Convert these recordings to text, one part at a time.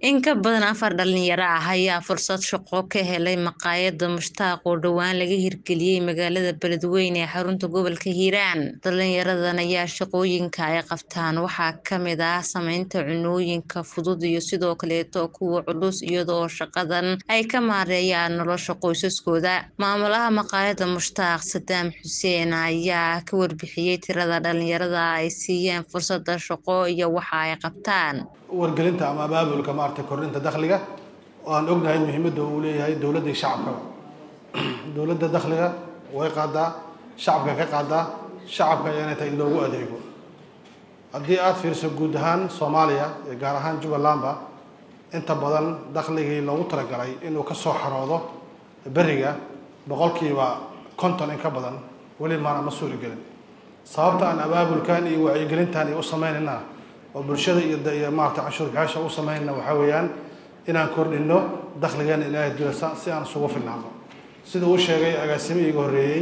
In ka badan afar dhalinyaro ah ayaa fursad shaqo ka helay maqaayadda Mushtaaq oo dhowaan laga hirgeliyay magaalada Beledweyne ee xarunta gobolka Hiiraan. Dhalinyaradan ayaa shaqooyinka ay qabtaan waxaa ka mid ah samaynta cunnooyinka fudud iyo sidoo kaleeto kuwa culus iyada oo shaqadan ay ka maareeyaan nolosha qoysaskooda. Maamulaha maqaayadda Mushtaaq Sadaam Xuseen ayaa ka warbixiyay tirada dhalinyarada ay siiyeen fursadda shaqo iyo waxa ay qabtaan. wargelinta ama abaabulka maaragtay kordhinta dakhliga oo aan ognahay muhiimadda uu leeyahay dowladda iyo shacabkaba dowladda dakhliga way qaadaa shacabka ka qaadaa shacabka ayaana tahay in loogu adeego haddii aada fiiriso guud ahaan soomaaliya iyo gaar ahaan jubbalandba inta badan dakhligii loogu talagalay inuu ka soo xaroodo beriga boqolkiiba konton in ka badan weli maana ma suuri gelin sababta aan abaabulkan iyo wacyigelintan iyo u sameynayna oo bulshada iyo iyo maarata canshuur bixisha u sameynayna waxaa weeyaan inaan kordhino dakhligeena ilaahay dilasa si aan isugu filnaano sida uu sheegay agaasimihii iga horreeyey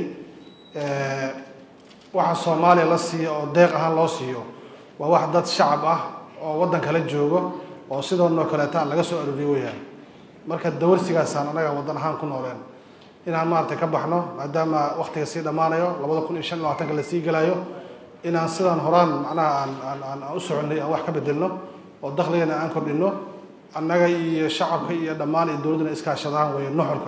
waxa soomaaliya la siiyo oo deeq ahaan loo siiyo waa wax dad shacab ah oo waddan kala joogo oo sidoonoo kaleeta laga soo arooriyo weyaan marka dawarsigaasaan anaga waddan ahaan ku nooleen inaan maaragtay ka baxno maadaama waktiga sii dhammaanayo labada kun iyo shan iyo labaatanka lasii gelayo inaan sidaan horaan macnaha aan aan aan aan u soconnay aan wax ka bedelno oo dakhligana aan kordhino annaga iyo shacabka iyo dhammaan iyo dowladduna iskaashadaan weeye nuxurka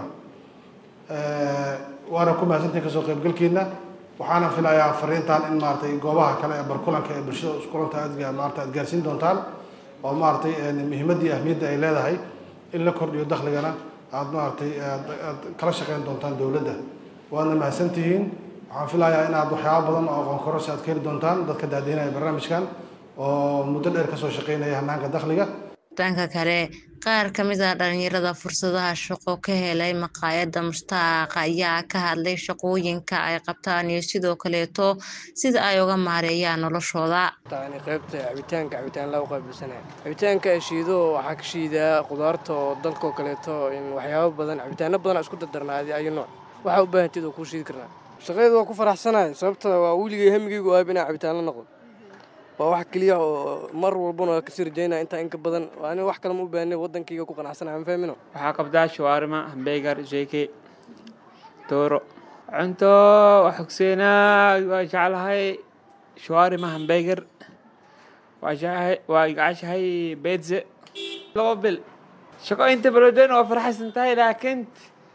waana ku mahadsantihin kasoo qaybgalkiina waxaana filayaa fariintan in maaragtay goobaha kale ee barkulanka ee bulshada iskulanta aad maarata aad gaarsiin doontaan oo maaragtay muhiimadda iyo ahmiyadda ay leedahay in la kordhiyo dakhligana aad maaragtay aad kala shaqeyn doontaan dowladda waadna mahadsantihiin waxaan filayaa inaad waxyaaba badan oo aqoon kororsi aad ka heli doontaan dadka daadiinaya barnaamijkan oo muddo dheer kasoo shaqeynaya hanaanka dakhliga dhanka kale qaar ka mid ah dhalinyarada fursadaha shaqo ka helay maqaayadda mushtaaq ayaa ka hadlay shaqooyinka ay qabtaan iyo sidoo kaleeto sida ay uga maareeyaan noloshooda yani qaybta cabitaanka cabitaan lagu qaabilsanaya cabitaanka shiido waxaa ka shiidaa khudaarta oo dalkoo kaleeto waxyaabo badan cabitaano badan isku dardarnaadi ayo nooc waxaa u baahanteed oo kuu shiidi karnaa shaqadeeda waa ku faraxsanahay sababta waa weligay hamigeygu aab inaa cabitaan la noqdo waa wax keliya oo mar walbana waa kasii rajaynaya intaa inka badan ani wax kale ma u baahnay waddankayga ku qanacsanaya ma fahmino waxaa qabdaa shawaarima hambeegar jeke dooro cunto waxogseynaa waa jeclahay shawaarima hambeegar waa jeclahay waa jeceshahay beedze laba bil shaqo inta baloden waa farxaysan tahay laakiin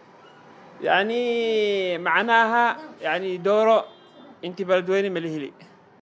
يعني معناها يعني دوره انت بلدويني ملهلي